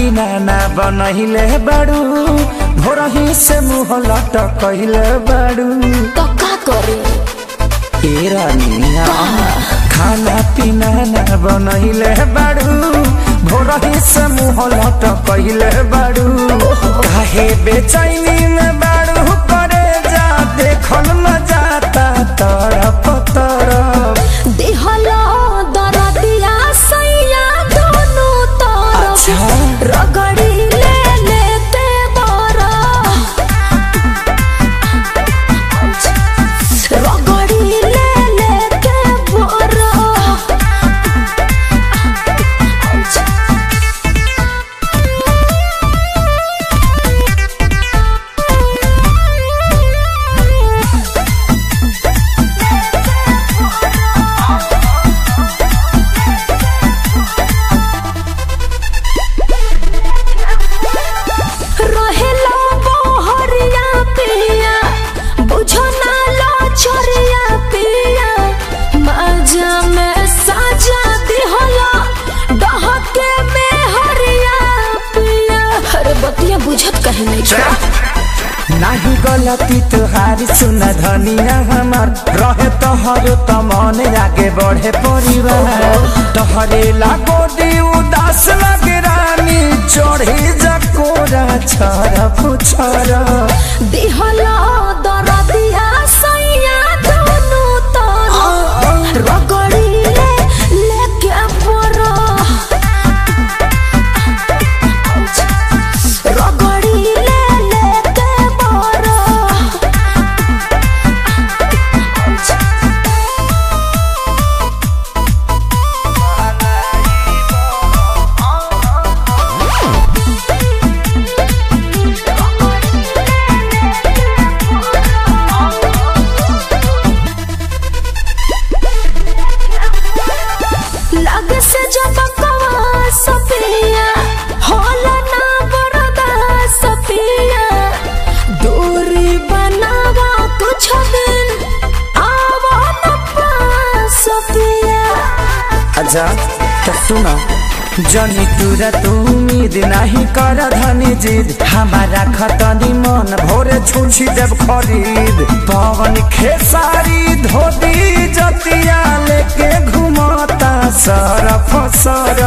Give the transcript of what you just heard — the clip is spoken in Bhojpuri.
पीना ना बनहिले बाड़ू भोरही से मुँह लटकहिले बाड़ू तो का करे ए रानिया खाना पीना ना बनहिले बाड़ू भोरही से मुँह लटकहिले बाड़ू काहे बेचैनी में बाड़ू करे जा देखल न जाता तरफ तरफ दिहलो दरदिया सैया दोनों तरफ अच्छा। रगड़ी ले लेते बरा रगड़ी ले लेते बरा रहेला बहरिया पिया बुझो ना लो छोरिया पिया मजा में साजा दिहला डहके में हरिया पिया अरे बतिया बुझत कहीं नहीं छोड़ा नाही गलती तुहारी सुन धनिया हमार रहे तोहर त मन आगे बढ़े परिवार तोहरे लागो दी उदास लगे रानी चढ़ी जकोरा छर पुछर दिहला दरदिया सैया दोनों तरफ रगड़ी ले लेके बरा रगड़ी ले लेके बरा लग से जब कवा सपिया होला ना बरदा सपिया दूरी बनावा कुछ दिन आवा न पास सपिया अच्छा तो सुनो जनी तुरा तू उम्मीद नहीं कर धनी जिद हमारा खतनी मन भोरे छुछी जब खरीद पवन खेसारी धोती जतिया लेके घुमता सरफ सर